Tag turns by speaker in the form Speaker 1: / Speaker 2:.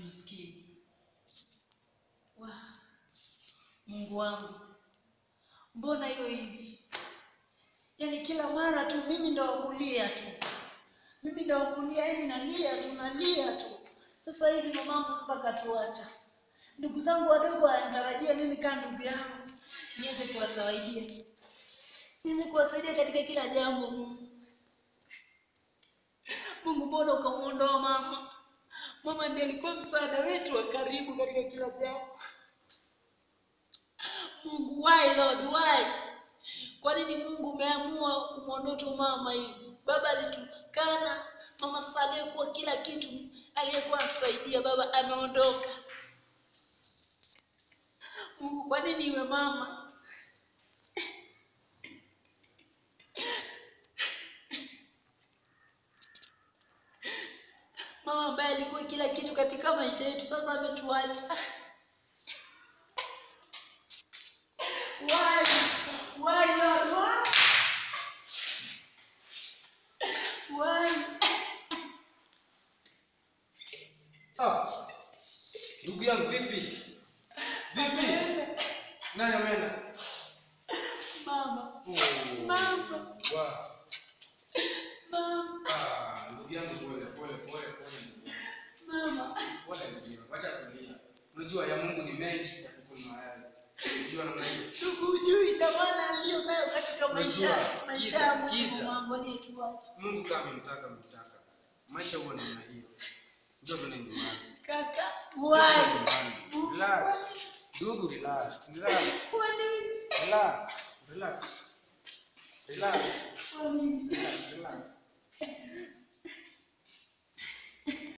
Speaker 1: maskini. Wa Mungu wangu, mbona hiyo hivi? Yaani kila mara tu mimi ndo wakulia tu, mimi ndo wakulia, yaani nalia tu nalia tu. Sasa hivi mamangu sasa katuacha, ndugu zangu wadogo wanatarajia mimi kaa ndugu yangu niweze kuwasaidia, niweze kuwasaidia katika kila jambo. Mungu, Mungu, mbona ukamwondoa mama? Mama ndiye alikuwa msaada wetu wa karibu katika kila jambo. Mungu, why Lord, why? Kwa nini Mungu umeamua kumwondoa tu mama hivi? Baba alitukana mama, sasa aliyekuwa kila kitu, aliyekuwa anatusaidia baba ameondoka. Mungu, kwa nini iwe mama? Mama ambaye alikuwa kila kitu katika maisha yetu, sasa ametuacha. Why? Why Lord? Why? Why?
Speaker 2: Ah, ndugu yangu vipi? Vipi? Nani ameenda?
Speaker 1: Mama,
Speaker 2: Oh,
Speaker 1: Mama.
Speaker 2: wa-
Speaker 1: mama,
Speaker 2: ah, ndugu yangu pole pole pole pole. ndugu yangu.
Speaker 1: mama.
Speaker 2: Pole ndugu yangu, acha kulia. Unajua ya Mungu ni mengi ya kukunwa yale. Unajua namna hiyo.
Speaker 1: Ndugu hujui dhamana aliyo nayo katika maisha
Speaker 2: Unajua,
Speaker 1: maisha
Speaker 2: sikiza,
Speaker 1: ya Mungu
Speaker 2: sikiza.
Speaker 1: wangu aliyetuacha.
Speaker 2: Mungu kama amemtaka amemtaka. Maisha huwa namna hiyo. Njoo tuende nyumbani.
Speaker 1: Kaka,
Speaker 2: Njoo
Speaker 1: why?
Speaker 2: tuende nyumbani. Relax. Ndugu relax. Relax.
Speaker 1: Kwa nini?
Speaker 2: Relax. Relax. Relax.
Speaker 1: Kwa nini?
Speaker 2: Relax. Relax.